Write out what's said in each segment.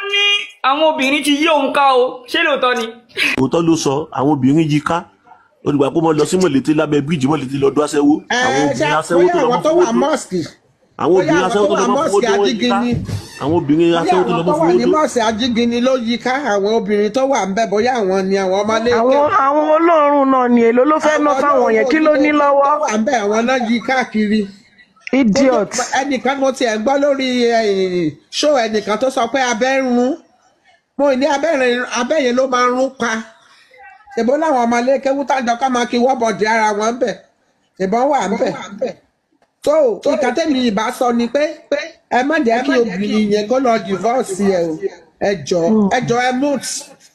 ní àwọn obìnrin ti yí òun ká o ṣé lóòótọ́ ni. òótọ́ ló sọ àwọn obìnrin yí ká olùgbà pé mo lọ sí mọ̀lété lábẹ́ bíríìjì mọ̀lété lọ́dún aṣẹ́wó àwọn ẹ ṣe obìnrin aṣẹ́wó bóyá tó lọ àwọn mọ́ tó fowó wà tó mọ́ọ̀sì àwọn bóyá obìnrin àwọn aṣẹ́wó tó tó wà lọ mọ́ mọ́ọ̀sì fowó tó wọ́n yí ká ajígini àwọn obìnrin bóyá aṣẹ́wó tó lọ àwọn mọ́ tó wà fowó ní tó mọ́ọ̀sì ajígini ló yí ká àwọn obìnrin tó wà ń bẹ̀ bóyá àwọn ni àwọn ọmọlé àwọn àwọn olóòórùn náà ni èlò ló fẹ́ ná fáwọn yẹn kí ló ní lọ́wọ́ tó wà ń bẹ̀ àwọn náà yí káàkiri idiot ẹnìkan mo tiẹ̀ gbọ́ lórí ṣó ẹnìkan tó sọ pé abẹ́ ń rún mo ní abẹ́ yẹn ló máa ń rún pa ṣèbó láwọn ọmọ ilé kéwú tájọ ká máa kí wọ́bọ̀dì ara wọn ń bẹ̀ ṣèbọn wà ń bẹ̀ tó ìka tẹ́mi ìbá sọ ni pé ẹ má jẹ́ kí obìnrin yẹn kó lọ divorce ẹ o ẹ jọ ẹ jọ ẹ moot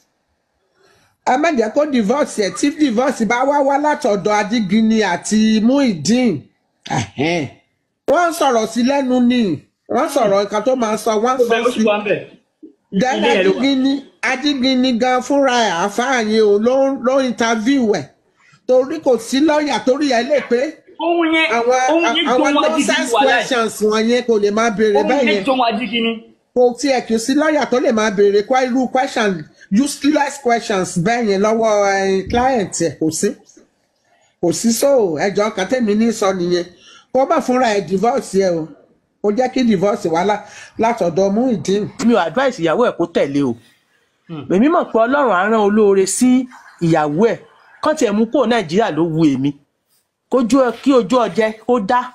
ẹ má jẹ́ kó divorce ẹ tí divorce bá wá wá látọ̀dọ̀ Adigini àti Muideen wọ́n sọ̀rọ̀ sí lẹ́nu ni wọ́n sọ̀rọ̀ nǹkan tó máa sọ wọ́n sọ sí dẹ́lẹ̀ Adigini Adigini gan fúnra ẹ̀ àfáàyè o ló ló interview ẹ̀ torí kò sí lọ́ọ̀yà torí ẹ̀ lè pé ohun yẹn àwọn ohun yẹn àwọn jọ wọn Adigini nonsense wà láì questions wọ̀nyẹn kò lè máa béèrè ohun bẹ́ẹ̀ yẹn yẹn jọ wọn Adigini. kò tiẹ̀ kì í sí lọ́ọ̀yà tó lè máa béèrè kó irú question useless questions bẹ́ẹ̀ yẹn lọ́wọ́ ẹ̀, client ẹ̀ kò sí kò sí so ẹjọ́ kan tẹ̀mí ní sọ nìyẹn kó bá fúnra ẹ̀ divorce ẹ̀ o kó jẹ́ kí divorce wá lá- látọ̀dọ̀ Muideen. mi ò advice ìyàwó ẹ̀ kó tẹ̀lé o èmi mọ̀ pé ọlọ́run á rán olóore sí ìyàwó ẹ̀ kán tiẹ̀ mú kó nàìjíríà ló wu èmi kójú ẹ- kí ojú ọjẹ́ kó dá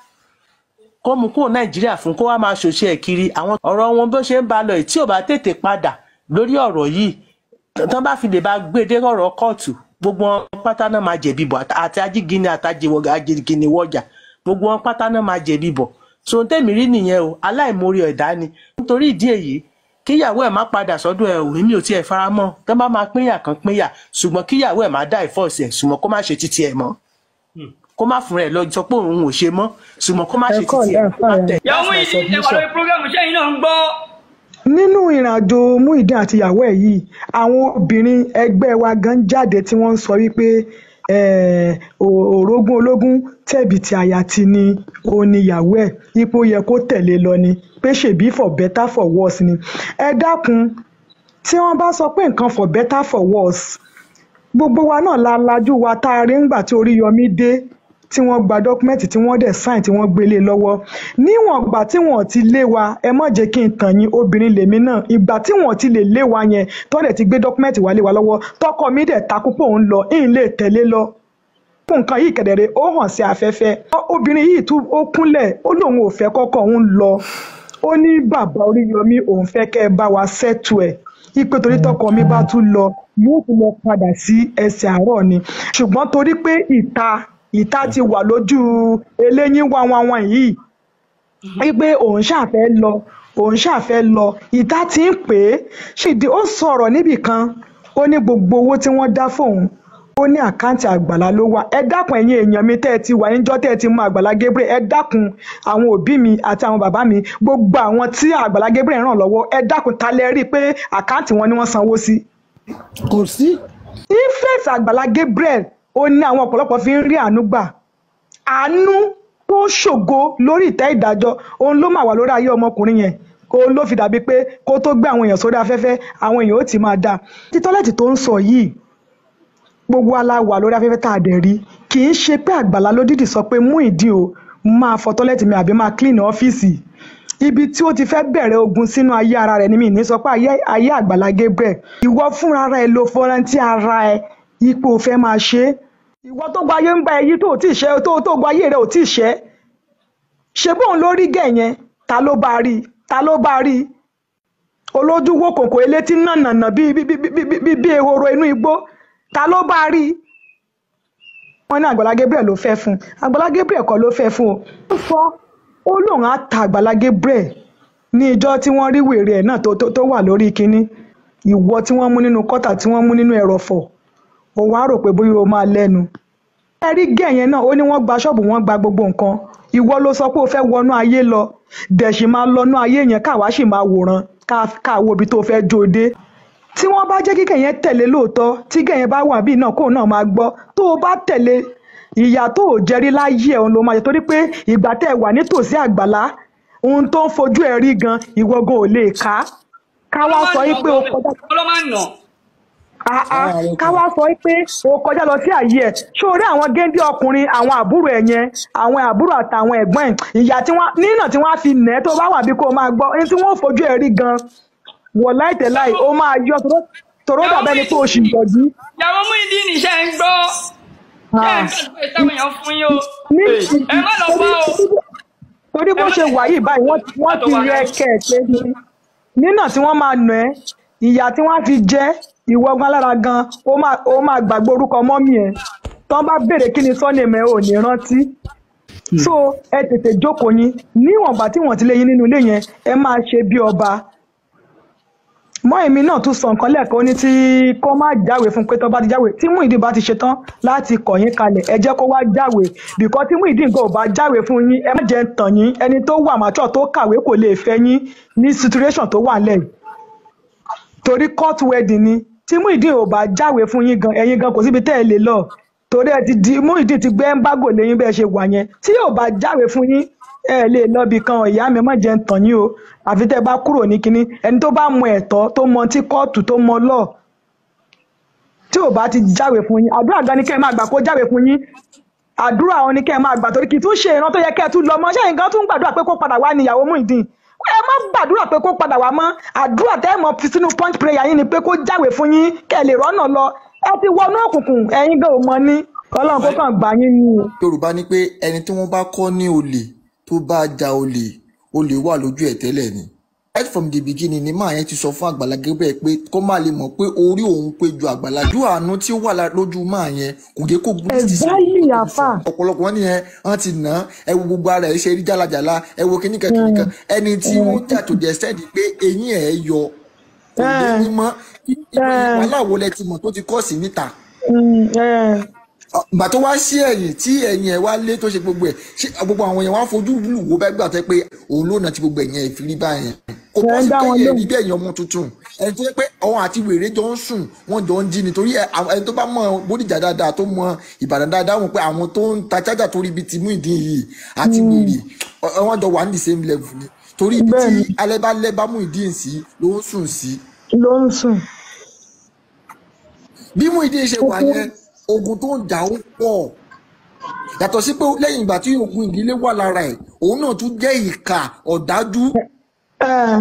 kó mú kó nàìjíríà fún kó wá máa ṣòṣe ẹ̀ kiri àwọn ọ̀rọ̀ wọn bó ṣe ń ba lọ yìí tí ò bá tètè padà lórí ọ̀rọ̀ yìí tán bá fi lè bá gbé dé ọ̀rọ̀ kóòtù gbogbo wọn pátá náà máa jẹ̀bi bọ̀ àti- àti ajígini àtàjìgini wọ̀jà gbogbo wọn pátá náà máa jẹ̀bi bọ̀ so tèmi rí nìyẹn o aláìmoore ẹ̀dá ni nítorí ìdí èyí kíyàwó ẹ̀ má padà sọ́dọ̀ ẹ̀ ò èmi ò tiẹ̀ fara mọ́ tán bá máa pínyà kan pínyà ṣùgbọ́n kíyàwó ẹ̀ má dá ìfọ́ọ̀sì ẹ̀ ṣùgbọ́n kó má ṣe títí ẹ̀ mọ́ kó má fún ẹ lọ sọ pé òun ò ṣe mọ́ ṣùgbọ́n kó má ṣe títí ẹ̀ má tẹ̀ ìyàwó that's my yìí ẹ wà submission. lórí programu sẹ́yìn náà ń gbọ́. nínú ìrìnàjò Muideen àti ìyàwó ẹ̀ yìí àwọn obìnrin ẹgbẹ́ wa gan jáde tí wọ́n ń sọ wípé eh, ò- orogún ológun tẹ̀bí ti àyà ti ni òun ni ìyàwó ẹ̀ ipò yẹ kó tẹ̀lé lọ ni pé ṣèbí for better for worse ni ẹ dákun tí wọ́n bá sọ pé nǹkan for better for worse gbogbo wa náà la lajú wa tá a rí ńgbà tí Oríyọmí dé tí wọ́n gba dọ́kúmẹ́ǹtì tí wọ́n dẹ̀ sáìn tí wọ́n gbélé lọ́wọ́ níwọ̀n ìgbà tí wọ́n ti lé wa ẹ má jẹ́ kí n tàn yín obìnrin lèmi náà ìgbà tí wọ́n ti lè lé wa yẹn tó dẹ̀ ti gbé dọ́kúmẹ́ǹtì wa lé wa lọ́wọ́ tọkọ mi dẹ̀ takú pé òun lọ ìyìn lè tẹ̀lé lọ fún nǹkan yìí kẹ̀dẹ̀rẹ̀ ó hàn sí afẹ́fẹ́ obìnrin yìí tún ó kúnlẹ̀ ó lóun ò fẹ́ kọ́kọ́ òun lọ ó ní bàbá Oríyọmí òun fẹ́ kẹ́ ẹ bá wa ṣẹ́tù ẹ̀ ipe torí tọkọ mi bá tún lọ yóò tún lọ padà sí ẹsẹ̀ àárọ̀ ni ṣùgbọ́n torí pé ìta ìta ti wà lójú eléyín wá wọn wọn yìí wípé òun ṣàfẹ́ lọ òun ṣàfẹ́ lọ ìta ti ń pè é ṣìdí ó sọ̀rọ̀ níbì kan ó ní gbogbo owó tí wọ́n dá fóun ó ní àkáǹtì àgbàlá ló wà ẹ dákun ẹ̀yin èèyàn mi tẹ́ ẹ ti wà níjọ́ tẹ́ ẹ ti mú àgbàlá Gabriel ẹ dákun àwọn òbí mi àti àwọn bàbá mi gbogbo àwọn tí àgbàlá Gabriel ràn lọ́wọ́ ẹ dákun ta lẹ rí i pé àkáǹtì wọn ni wọ́n sanwó sí. kò sí. influence àgbàlá Gabriel ó ní àwọn ọ̀pọ̀lọpọ̀ fi ń rí àánú gbà àánú tó ṣògo lórí ìtẹ́ ìdájọ́ òun ló mà wà lórí ayé ọmọkùnrin yẹn òun ló fi dàbí pé kó tó gbé àwọn èèyàn sórí afẹ́fẹ́ àwọn èèyàn ó ti máa dáa títọ́lẹ̀tì tó ń sọ yìí gbogbo ala wà lórí afẹ́fẹ́ tá a dẹ̀ rí kì í ṣe pé àgbàlá ló dìdì sọ pé Muyideen o máa fọ tọ́lẹ̀tì mi àbí máa clean ọ́fíìsì ibi tí ó ti fẹ́ bẹ̀rẹ̀ ogun sínú ayé ara rẹ̀ ni mi ní sọ pé ayé ayé àgbàlá Gabriel ìwọ fúnra ara ẹ lo fọrántí ara ẹ ipò fẹ́ máa ṣe é ìwọ tó gba ayé ń bá ẹyí tó ò tí ì ṣe tó tó gba ayé rẹ ò tí ì ṣe ṣe bóun ló rí gẹ̀ yẹn ta ló bá rí ta ló bá rí olójú wo kòkò elétí nànànà bíi bíi bíi bíi bíi ehoro inú igbó ta ló bá rí wọn ní àgbàlá Gabriel ló fẹ́ fún àgbàlá Gabriel kọ́ ló fẹ́ fún o ó sọ ó lóun á ta àgbàlá Gabriel ní ìjọ tí wọ́n rí wèrè ẹ̀ náà tó tó tó wà lórí kínní ìwọ tí wọ́n mú nínú kọ́tà tí wọ́n mú nínú ẹ̀rọ̀fọ̀ ó wá rò pé bóyá o máa lẹ́nu. ẹ rí gẹ̀yẹn náà ó ní wọ́n gba ṣọ́ọ̀bù wọ́n gba gbogbo nǹkan ìwọ ló sọ pé o fẹ́ wọnú ayé lọ dẹ̀sì máa lọ́nú ayé yẹn káwa sì máa wòran ká wo ibi tó fẹ́ jó dé. tí wọ́n bá jẹ́ kíkẹ́ yẹn tẹ̀lé lóòótọ́ tí gẹ̀yẹn bá wà bíi náà kóun náà máa gbọ́ tó o bá tẹ̀lé ìyà tó o jẹ́rí láyé ẹ̀ òun ló máa jẹ torí pé ìgbà tẹ́ ẹ wà nítòsí àgbàlá ohun tó ń fojú ẹ rí gan ìwọ gan ò lè ká ká wá sọ yí pé o kọjá ọlọ́ máa ń nà. Ah, ah, ká wá sọ pé o kọjá lọ sí àyè ẹ ṣé o rí àwọn géńdé ọkùnrin àwọn àbúrò ẹ yẹn àwọn àbúrò àtàwọn ẹ̀gbọ́n ẹ ìyá tí wọ́n nínà tí wọ́n á fi nà ẹ́ tó bá wà bí kò máa gbọ́ ẹni tí wọ́n ò fojú ẹ rí gan wọ láìtẹ láì ó máa yọ toró- toró dàbẹ ni pé o sì yọjú. ìyàwó mú ìdí nìṣẹ́ ń gbọ́. ṣé ẹ̀ ń gbàgbé ìtàwọn èèyàn fún yín o. ní ẹ má lọ bá o. torí bó ṣe wà yìí báyìí wọ́n ti- wọ́n ti rẹ kẹ̀kẹ́ ni nínà tí wọ́n máa nà ẹ́ ìyá tí wọ́n á fi jẹ́ ìwọ gan lára gan ó máa ó máa gbàgbé orúkọ mọ́mì ẹ̀ tán bá béèrè kí ni sọ́nìmọ̀ ẹ̀ ò ní rántí so ẹ tètè jókòó yín níwọ̀nba tí wọ́n ti lé yín nínú ilé yẹn ẹ máa ṣe bí ọba mọ èmi náà tún sọ nǹkan lẹ́ẹ̀kan ó ní tí kó má jáwèé fún pé tó bá ti jáwèé tí Muyideen bá ti ṣetán láti kọ̀ yín kalẹ̀ ẹ jẹ́ kó wá jáwèé bìkọ́ tí Muyideen gan ò bá jáwèé fún yín ẹ má jẹ́ ń tàn yín ẹni tó wà màtọ́ tó kàwé kò lè fẹ́ yín ní situation tó wà lẹ́yìn torí court wedding ni tí Muyideen ò bá jáwèé fún yín gan ẹ̀yin gan kò síbi tẹ́ ẹ lè lọ torí ẹ ti di Muyideen ti gbé ẹ́ńbágò lẹ́yìn bẹ́ẹ̀ ṣe wà yẹn tí ò bá jáwèé fún yín ẹ lè lọ bí kan ìyá mi má jẹ́ ń tàn yín o àfi tẹ́ ẹ bá kúrò ní kinní ẹni tó bá mọ ẹ̀tọ́ tó mọ tí kóòtù tó mọ lọ́ọ̀ tí ò bá ti jáwèé fún yín àdúrà gan ni kẹ́ ẹ máa gbà kó jáwèé fún yín àdúrà òun ni kẹ́ ẹ máa gbà torí kì í tún ṣe ìran tó yẹ kẹ́ ẹ tún lọ mọ́ ṣé nǹkan tún gbàdúrà pé kó padà wá ní ìyàwó Muyideen ẹ má gbàdúrà pé kó padà wá mọ́ àdúrà tẹ́ ẹ mọ̀ fi sínú punch prayer yín ni pé kó jáwèé fún yín kẹ́ ẹ lè rọ́nà lọ ẹ ti wọnú òkùnkùn ẹ̀yin gan ò mọ ní Ọlọ́run kó kàn gbà yín ni o. yorùbá ní pé ẹni tí wọ́n bá kọ́ ní olè tó bá ja olè olè wà lójú ẹ̀ tẹ́lẹ̀ ni right from the beginning ni máa yẹn ti sọ fún Àgbàlá Gabriel pé kó má lè mọ̀ pé orí òun pé ju Àgbàlá ju àánú tí ó wà lá- lójú máa yẹn kò gé kó gbé Exactly, àfà. ọ̀pọ̀lọpọ̀ wọn nìyẹn wọ́n ti nà án ẹ wo gbogbo ara ẹ̀ ṣe rí jálajàla ẹ wo kíníkan kíníkan ẹni tí wọ́n jà tó jẹ́ sẹ́ẹ̀dì pé eyín ẹ̀ yọ kò lé ní mọ́ wàhálà wo lẹ ti mọ̀ tó ti kọ́ sí níta Mm, eh. gbà tó wá sí ẹ̀yìn tí ẹ̀yìn ẹ̀ wá lé tó ṣe gbogbo ẹ̀ ṣé gbogbo àwọn yẹn wá fojú lù wó bẹ́ẹ̀ gbà tẹ́ pé òun ló nà tí gbogbo ẹ̀yìn ẹ̀ fi rí báyẹn kò Ẹ bọ́ ń sí dá pé wọn yẹn lóhùn. rí bẹ́ẹ̀ yẹn ọmọ tuntun ẹni tó yẹ pé ọ̀hún àti wèrè jọ ń sùn wọ́n jọ ń jí nítorí ẹ- àwọn- ẹni tó bá mọ Bódìjà dáadáa tó mọ Ìbàdàn dáadáa wọn pé àwọn tó ń ta chájà tó rí ibi tí Muyideen yìí àti wèrè ọ- wọ́n jọ wà ní the same level ni torí ibi tí Bẹ́ẹ̀ni. alẹ́ bá lẹ́ bá Muyideen sí ló ń sùn sí ló ń sùn. bí Muyideen ṣe wà yẹn ogun tó ń jà ó pọ̀ yàtọ̀ sí pé lẹ́yìn ìgbà tí ogun ìdílé wà lára ẹ̀ òun náà tún jẹ́ ìkà ọ̀dájú Eh,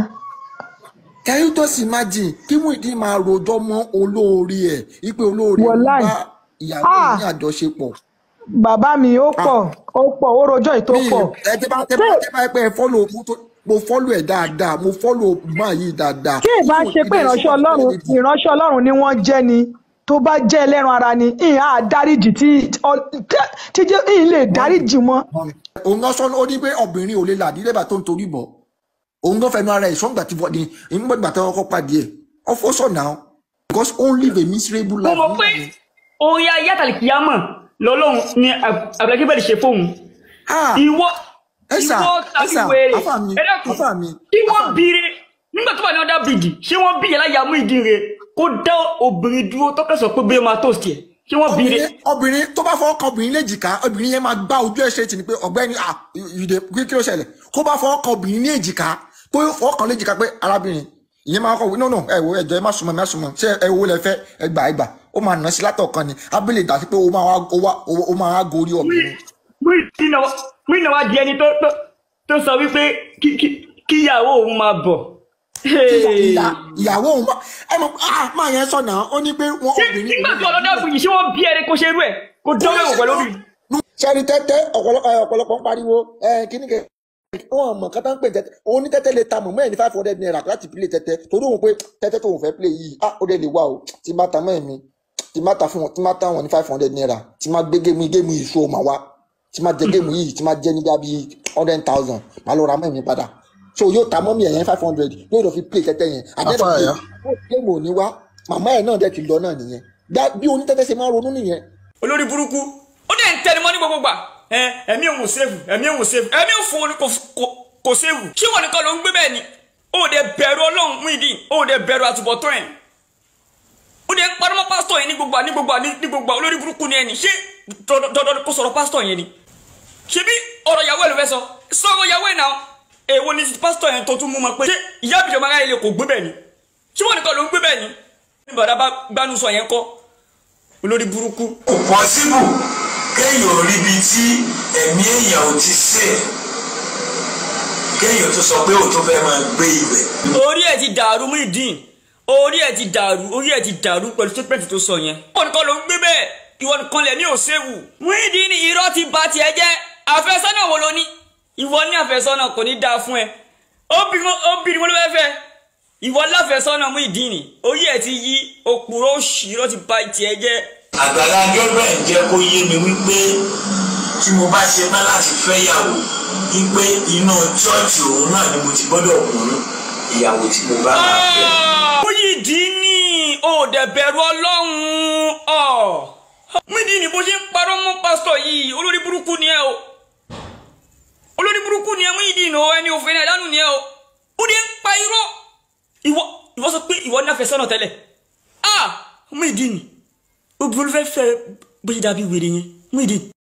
can you just imagine kí Muyideen máa rojọ́ mọ́ olóore ẹ̀ wípé olóore ẹ̀ ń Wàláì. bá ìyàwó Ah. ẹ̀ ní àjọṣepọ̀ bàbá mi ó pọ̀ ó pọ̀ ó rojọ́ ètò mi pọ̀. ẹ tẹ́ bá tẹ́ bá tẹ́ bá ẹ pé ẹ fọ́lọ̀ mo tó- mo fọ́lọ̀ ẹ̀ dáadáa mo fọ́lọ̀ máa yìí dáadáa. kí ìbá ṣe pé ìránṣẹ́ ọlọ́run ìránṣẹ́ ọlọ́run ni wọ́n jẹ́ ni tó bá jẹ́ ẹlẹ́ran ara ni ìhà àdáríjì tí ọ- tí jẹ́ ìhìn lè dáríjì mọ́. òun náà sọ ó ní pé obìnrin ò lè là ní lẹ́bàá tó ń torí bọ̀ òun náà fẹnu ara ẹ̀ sọ́ngbà tí wọ́n ní ìgbà tí wọ́n kọ́ pàdé ẹ̀ ọ̀fọ̀ sọ̀ náà because ó ń live a miserable mo life. mọ̀ pé orin ayé àtàlìkìyámọ̀ lọ́lọ́run ni Àgbàlá Gabriel ṣe fóun. Ah, ìwọ ẹ sà, ìwọ ẹ tàbí sà, wèrè àfà mi, ẹ dákun àfà mi, kí wọ́n àfà mi. bire nígbà tó wà ní ọ̀dà bìdì ṣé wọ́n bí ẹláyà Muyideen rẹ̀ kó dá obìnrin dúró tọ́kẹ́ sọ pé bóyá máa tó sí ẹ̀ kí wọ́n bire. obìnrin obìnrin tó bá fọwọ́ kan obìnrin léjìká obìnrin yẹn máa gbá ojú ẹ̀ ṣe tì ní pé ọ̀gbẹ́ni ah ìdè kí kí ló ṣẹlẹ̀ kó bá fọwọ́ kan obìnrin ní èjìká pé fọwọ́ kan léjìká pé arábìnrin ìyẹn máa kọ̀ wí no no ẹ wo ẹjọ́ ẹ má súnmọ́ ẹ má súnmọ́ ṣé ẹ wo lẹ fẹ́ ẹ gbà ẹ gbà ó máa nà sí látọ̀ kan ni abẹ́lẹ̀ dà sí pé ó máa wá ó wá ó máa wá gorí obìnrin. Muyideen náà Muyideen náà wá di ẹni tó tó tó sọ wípé kí- kí- kíyàwó òun máa bọ̀. ìyá- ìyàwó òun bá ẹ mọ̀ ah máa yẹn sọ̀nà ó ní pé wọ́n ṣé obìnrin nígbà tó ọlọ́dà bìdì ṣé wọ́n bí ẹni kó ṣe rú ẹ̀ kó dánwò ẹ̀wọ̀ pẹ̀lú obìnrin. sẹ́ni tẹ́tẹ́ ọ̀pọ̀lọpọ̀ ẹ, ọ̀pọ̀lọpọ̀ ń pariwo ẹ kíní kẹ wọn mọ̀ kátà ń pè tẹ́tẹ́ òun ní tẹ́tẹ́ lè ta mọ̀ mẹ́rin ní five hundred naira láti play tẹ́tẹ́ torí òun pé tẹ́tẹ́ tóun fẹ́ play yìí ah ó dẹ̀ lè wá o tí má ta mẹ́rin mi tí má ta fún wọn tí má ta wọn ní five hundred naira tí má gbé géèmù géèmù yìí sóò máa wá tí má jẹ géèmù yìí tí má jẹ nígbà bíi hundred thousand má lọ ra mẹ́rin mi padà so yóò ta mọ́mí ẹ̀yẹn five hundred yóò lọ fi play tẹ́tẹ́ yẹn àdéhùn Àfáàyà. géèmù ò ní wá màmá ẹ̀ náà dẹ̀ ti lọ náà nìyẹn Dá- bí onítẹ́tẹ́ ṣe máa ronú nìyẹn olórí burúkú ó dẹ̀ ń tẹnumọ́ ní gbogbo gbà ẹ ẹ̀mí òun ò sèfù ẹ̀mí òun ò sèfù ẹ̀mí òun fún kò kò- kò sèfù ṣé wọn nìkan ló ń gbé bẹ́ẹ̀ ni ó dẹ̀ bẹ̀rù ọlọ́run Muyideen ó dẹ̀ bẹ̀rù àtúbọ̀tán ẹ̀ ó dẹ̀ ń parọ́mọ́ pásítọ̀ yẹn ní gbogbo ní gbogbo ní gbogbo olórí burúkú ni ẹni ṣé dandan kó sọ̀rọ̀ pásítọ̀ yẹn ni ṣebí ọ̀rọ̀ ìyàwó ẹ̀ ló fẹ́ sọ sọ̀rọ̀ ìyàwó ẹ̀ náà èwo ni pásítọ̀ yẹn tó tún mú mọ́ pé ṣé ìyá àbíjọ máa ráyè lè kò gbé bẹ́ẹ̀ ni nìkan ló ń gbé bẹ́ẹ̀ ni ní bàdá bá gbánú sọ yẹn kọ́ olórí burúkú. kò pọ́sibù kéèyàn rí ibi tí ẹ̀mí èèyàn ò ti sè kéèyàn tó sọ pé òun fẹ́ máa gbé ibẹ̀. orí ẹ̀ ti dàrú Muyideen orí ẹ̀ ti dàrú orí ẹ̀ ti dàrú pẹ̀lú statement tó sọ yẹn. ìwọ nìkan ló ń gbé bẹ́ẹ̀ ìwọ nìkan lẹ̀mí ò séwu. Muyideen irọ́ ti ba tiẹ̀ jẹ́ àfẹ́sọ́nà wo ló ní ìwọ ní àfẹ́sọ́nà kò ní dáa fún ẹ obìnrin wọn ló fẹ́ fẹ́ ìwọ láfẹ́sọ́nà Muyideen orí ẹ̀ ti yí òpùrọ̀ òṣì irọ́ ti ba tiẹ̀ jẹ́. Àgbàlá Gabriel jẹ́ kó yé mi wípé tí mo bá ṣe tán láti fẹ́yàwó wípé inú chọ́ọ̀chì òun náà ni mo ti gbọ́dọ̀ mú ìyàwó tí mo bá máa fẹ́. Muyideen ò dẹ̀ bẹ̀rù ọlọ́run ọ̀ Muyideen bó ṣe ń parọ́ mọ́ pásítọ̀ yìí olórí burúkú ni ẹ o olórí burúkú ni ẹ Muyideen o ẹni òfin ẹ̀ dánù ni ẹ o ó dé ń pa irọ́ ìwọ ìwọ sọ pé ìwọ ní àfẹ́sọ́nà tẹ́lẹ̀ ah Muyideen obìnrin fẹ́ fẹ́ bó ṣe dàbí wèrè yẹn Muyideen.